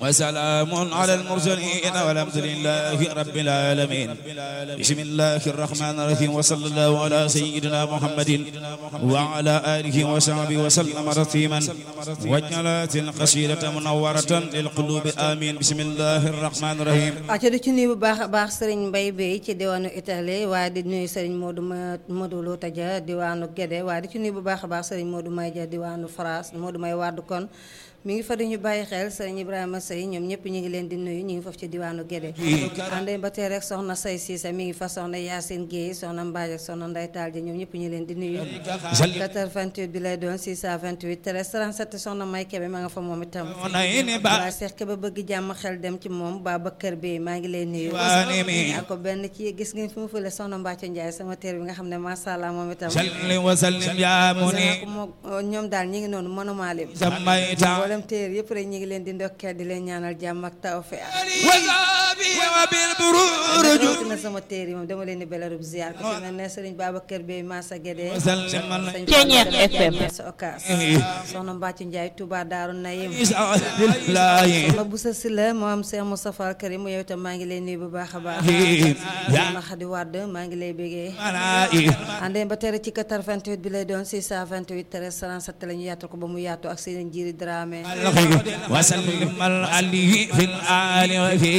وسلام على المرسلين والحمد لله رب العالمين بسم الله الرحمن الرحيم وصلى الله على سيدنا محمد وعلى آله وصحبه وسلم تسليما وجلات القصيدة منورة للقلوب آمين بسم الله الرحمن الرحيم aco di ci nuyu bu baax a baax sëriñ Mbay Bey ci diwaanu Italie waaye di nuyu sëriñ Modou Ma Modou Lo Taja diwaanu Guédé waaye di ci nuyu bu baax a baax sëriñ Modou May Ja diwaanu France Modou May wàddu kon mi ngi fa di ñu bàyyi xel sëriñ Ibrahima Sey ñoom ñëpp ñu ngi leen di nuyu ñu ngi foofu ci diwaanu Guédé àndee ba tey rek soxna Say Siise mi ngi fa soxna Yacine Guèye soxna Mbaaj ak soxna Nday Taal ji ñoom ñëpp ñu ngi leen di nuyu 88 bi lay doon 628 13 37 soxna May Kebe ma nga fa moom itam waaye Seex Kebe bëgg jàmm xel dem ci moom Babacar Bey maa ngi lay nuyu ak ko benn ci gis ngeen fi mu fële soxna Mbacco Ndiaye sama teer bi nga xam ne macha allah moom itam salli wa sallim ya muni ñoom daal ñi ngi noonu mënuma lim sammayta mboolem téer yëpp rek ñi ngi leen di ndokkee di leen ñaanal jàmm ak tawfeex wasabi wa bil buruj rawatina sama téer yi moom dama leen di belarub ziar ko fi mel ne Sëriñ Babacar Bey Massa Guédé salliman sëñ Ceeñeer FM. sa okas soxna Mbacco Ndiaye Touba Daaru Nayim billahi soxna Boussa Sylla moo am Cheikh Moustapha Al Karim yow itam maa ngi lay nuyu bu baax a baax ya soxna Khady Wade maa ngi lay bégee manai àndee ba tere ci 88 bi lay doon 628 13 37 la ñu yaatal ko ba mu yaatu ak seen njiiri Dramé وسلم عليه في الآل وفي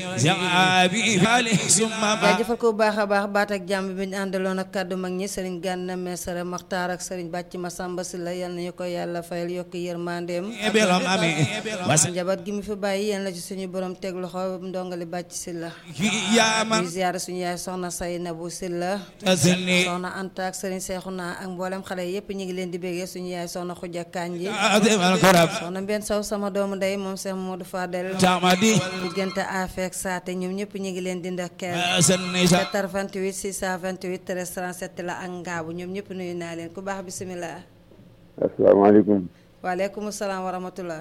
زعابي فالح ثم jaajëfal ko bu baax a baax baat ak jàmm bi ñu àndaloon ak kàddu mag ñi sëriñ Gànna Mesere Maxtaar ak sëriñ Bàcc Masamba Sylla yal nañu ko yàlla fayal yokk yërmandeem بلهم أمي وسلم njaboot gi mu fi bàyyi yal na ci suñu borom teg loxo ndongali Bàcc Sylla يا ñuy من ziyaare suñu yaay soxna Saynabu Sylla تزني soxna Anta ak sëriñ Seexuna ak mboolem xale yépp ñu ngi leen di bégee suñu yaay soxna Xuja Kanji عظيم الكرم soxna Mbenn Sow sama doomu ndey moom Cheikh Modou Fadel تعمدي diggante afeek saate ñoom ñëpp ñu ngi leen di ndokkeel سني 88 628 13 37 la ak ngaabu ñoom ñëpp nuyu naa leen ku baax bisimilah. asalaamaaleykum waaleykum salaam wa rahmatullah.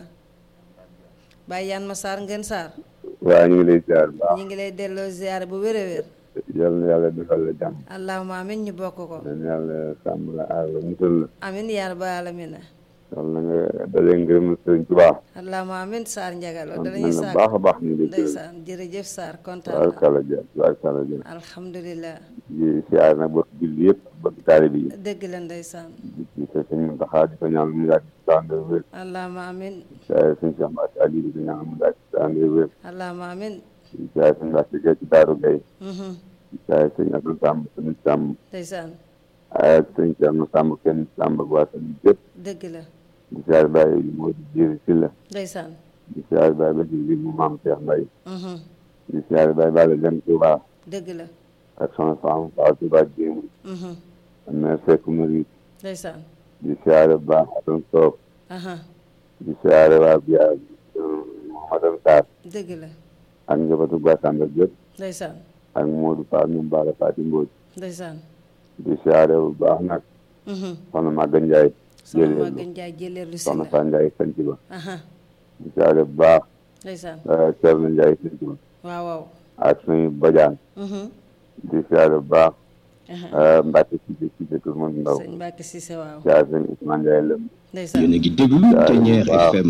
Baye Yann Massar Ngeen Sarr. waa ñu ngi lay ziar bu baax ñu ngi lay delloo ziar bu wér a wér. yal na yàlla defal la jàmm allahumma amin ñu bokk ko. yal na yàlla sàmm la aar la musal la amin yaa rabbal alamina. yal na nga dalee ngërëm sëriñ Tuubaa allahumma amin Sarr Ndiagaloo sant danañuy nañ la Sarr. baax a baax ñu ngi lay gërëm ndeysaan jërëjëf Sarr kontaan waaw na. kàlla jë waaw kàlla jë alhamdulilah. di siyaar nag bokk julli yëpp bokk taalibe yi dëgg la ndeysaan. di ci sa sëñ Muntaxa di ko ñaan mu yàgg ci tànn wér allahumma amin. siyaar sëñ Cheikh Mbacke Ali di ko ñaan mu yàgg ci tànn wér allahumma amin. di siyaar sëñ Mbacke Gueye ci Daaru Gueye Mhm. di siyaar sëñ Abdou Samb sëñ Samb ndeysaan ak sëñ Thierno Samb kenn Samb ak waa sëñ yëpp dëgg la di siyaar Baye Modou Djiri Sylla ndeysaan. di siyaar Baye Basir bi mu maam Cheikh Mbaye Mhm. di siyaar Baye Balla Dem Touba dëgg la. ak soxna Fama Fall Touba Jéemu Mhm. mère Seck Marie ndeysaan. di siyaare bu baax Asan Sow aha di siyaare waa Biya Mouhamadou Sarr dëgg la ak njabootu Gassamba yëpp ndeysaan ak Modou Fall ñoom Bara Fati Mbodj ndeysaan di siyaare bu baax nag Mhm. soxna Maga Ndiaye soxna jëlee Maguette Ndiaye jëleer lu si soxna la Fa Ndiaye sanc ba aha di siyaare bu baax ndeysaan Thierno Ndiaye sanc ba waaw waaw ak suñu bajaan Mhm. di siyaare bu baax aha Mbacke Cissé Cissé Kër Moussa Ndaw sëñ Mbacke Cissé waaw siyaare sëñ Ousmane Ndiaye lëm ndeysaan yéen a ngi déglu Ténière FM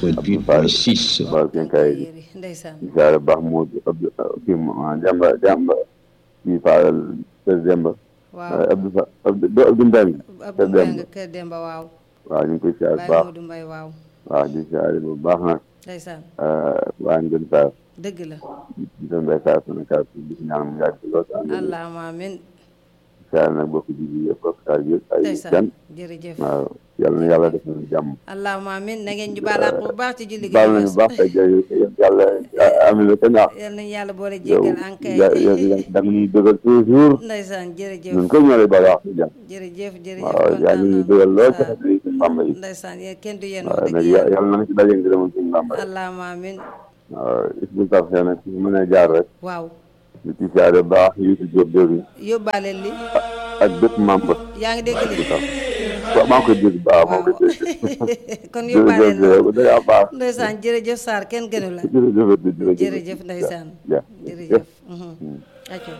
88.6 Fall Kenkay yéri ndeysaan di siyaare bu baax Modou Abdou kii Demba Demba kii Fall Kër Demba waaw Abdou Fa Abdou do Abdou Mbengue Abdou Kër Demba Mbengue Kër Demba waaw waaw ñu ngi koy siyaare bu Baye baax Modou Mbaye waaw waaw di siyaare bu baax nag ndeysaan waa Ngën Sarr dëgg la di doon bay Sarr sunu kàr di ko ñaan mu yàgg ci lool ànd ak allahumma amin siyaare nag bokk ji bi yëpp bokk taal yëpp ay ndeysaan gan jërëjëf waaw yàlla na yàlla def nañu jàmm allahumma amin na ngeen ñu baalaat bu baax ci julli gi baal nañu baax te jërëjëf yàlla amin la kañ wax yal nañu yàlla boole yow jéggal ankay da nga ñuy dëgal toujours ndeysaan jërëjëf ñun ko ñoo lay baal wax ci jàmm jërëjëf jërëjëf waaw yaa kontaan ngi ñuy naa. dëgal lool ci Sarr. xet yi suñu Bàmba yi ndeysaan yéen kenn du yéen waaw wax nag dëgg yàlla yàlla na nga ci daje ngërëmal suñu Bàmba yi allahumma amin waaw isbu tax xëy nag su mën a jaar rek waaw di ci siyaare baax Youssou Diop Diop yóbbaale li ak bépp membre yaa ngi dégg li waaw maa ngi koy dégg baax maa ngi koy waaw dégg kon yóbbaale li jërëjëf da ngaa baax ndeysaan jërëjëf Sarr kenn gënu la jërëjëf jërëjëf jërëjëf ndeysaan ja jërëjëf mhm. acco